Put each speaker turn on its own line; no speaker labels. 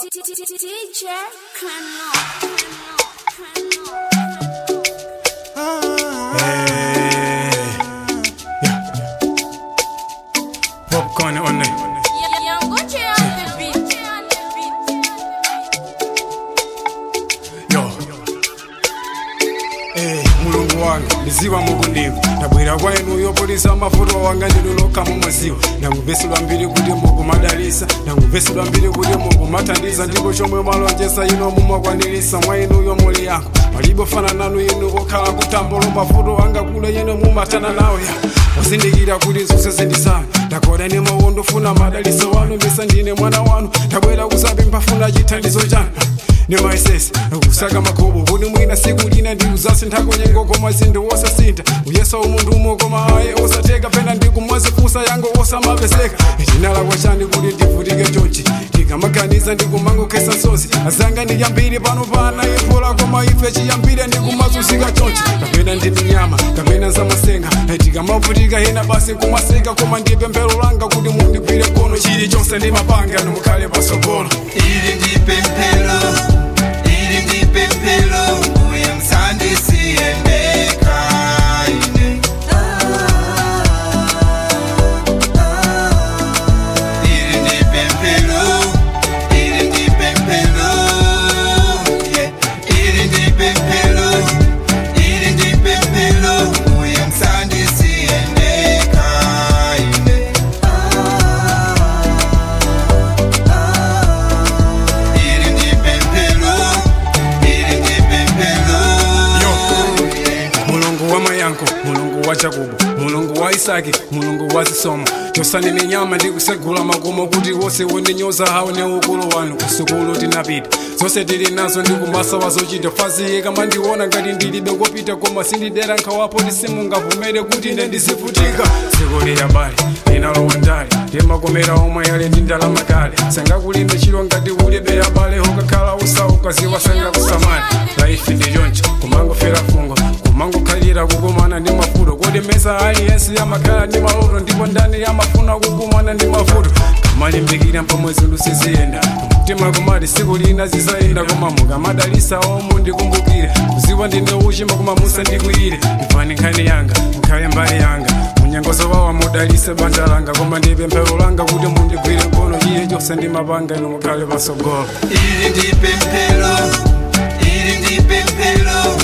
DJ Kano.
Hey. Yeah. Popcorn on it. Yo. Hey, mulungu wange ndiziva mukundiva ndabwera kwa inu yopolisa amafuta wanga ndinunoka mumweziwa ndangumvesedwa mbiri kuti mukumadalisa ndangumvesedwa mbiri kuti mukumathandiza ndipo chomwe malonjesa ino mumakwanirisa mwa inuyo muli yangu palibe fana nanu inu kokhala kutambulo mafuto anga kule ino mumatana nawo ya uzindikira kuti zonse zindisana ndakoda nemawo ndofuna madaliso wanu mbisa ndine mwana wanu ndabwera kusapempha funa chithandizo chanu nemaisesi kusaka magobo kuti mwina siku lina ndiuzasinthako nyengo koma zinthu wosasintha uyesa umuntu umo koma aye osatheka pena ndikumwazifusa yango osamapeseka chinalakwa chani kuti ndivutike chonchi ndikamaganiza ndikumangokhesa nsozi azanga ndiyambire pano pana ifola koma ife chiyambire ndikumazunzika chonchi kapena ndini nyama kapena zamasenga tikamavutika hena basi kumaseka koma ndipemphero langa kuti mundigwire kono chilichonse ndimapanga nomukhale pasogolo
ili ndipemphelo ili ndipemphelo uye msandisiyendeka ine ili ndipemphelo ili ndipemphelo yeah. ili ndipemphelo ili ndipemphelo uye msandisiyendeka ine ili ndipemphelo ili ndipemphelo
Yo. mulungu wa mayankho mulungu wa jakubo mulungu wa isaki mulungu wa zisomo chosani ni nyama ndikusegula makomo kuti wose wondinyoza hawo ne ukulu wanu kusukulu tinapita zonse tili nazo ndikumasa wazochita faziye kama ndiona ngati ndilibe kopita koma sindidera nkhawapo tisimungavumere kuti ine ndisifutika dziko liyabali linalowa ndali ndimakomera omwe yale ndi ndalama kale sangakulimbe chilo ngati ulibe yabale ukakhala usauka ziwa sangakusamani laifi ndi choncho kumangofera fungo kumangokhalira kukumana ndi mafuto kodi mesa aliyense yamakhala ndi maloto ndipo ndani yamafuna kukumana ndi mafuto kamalimbikira mpomwe zinthu siziyenda mtima kumati siku lina zizayenda koma mukamadalisa omu ndikumbukire kuziwa ndine uchimba koma musandikwiyire ipani nkhani yanga mukhale mbali yanga munyengozo wawa mudalise banja langa koma ndipemphero langa kuti mundigwire mkono iye chonse ndimapanga inu mukhale pasogolo
ili ndipemphelo ili ndipemphelo